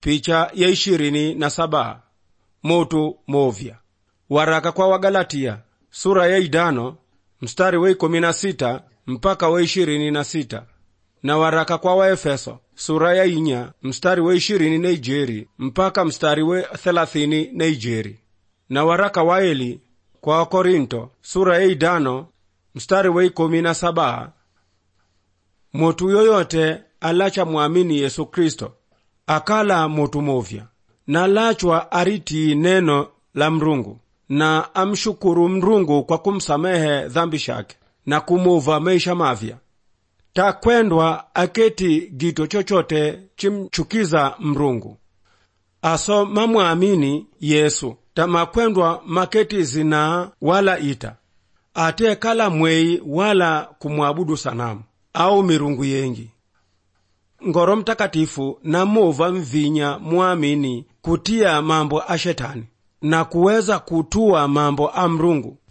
picha ya ishirini na saba motu movya waraka kwa wagalatia sura ya idano mstari wa ikumi na sita mpaka wa ishirini na sita na waraka kwa waefeso sura ya inya mstari wa ishirini na ijeri mpaka mstari wa thelathini na ijeri na waraka wa eli kwa wakorinto sura ya idano mstari wa ikumi na saba mutu yoyote alacha mwamini yesu kristo akala mutu movya na lachwa aritii neno la mrungu na amshukuru mrungu kwa kumsamehe dhambi shake na kumuva maisha mavya takwendwa aketi gito chochote chimchukiza mrungu aso mamwamini yesu tamakwendwa maketi zinaa wala ita ate kala mwei wala kumwabudu sanamu au mirungu yengi ngoro mtakatifu namuva mvinya mwamini kutia mambo a shetani na kuweza kutua mambo a mrungu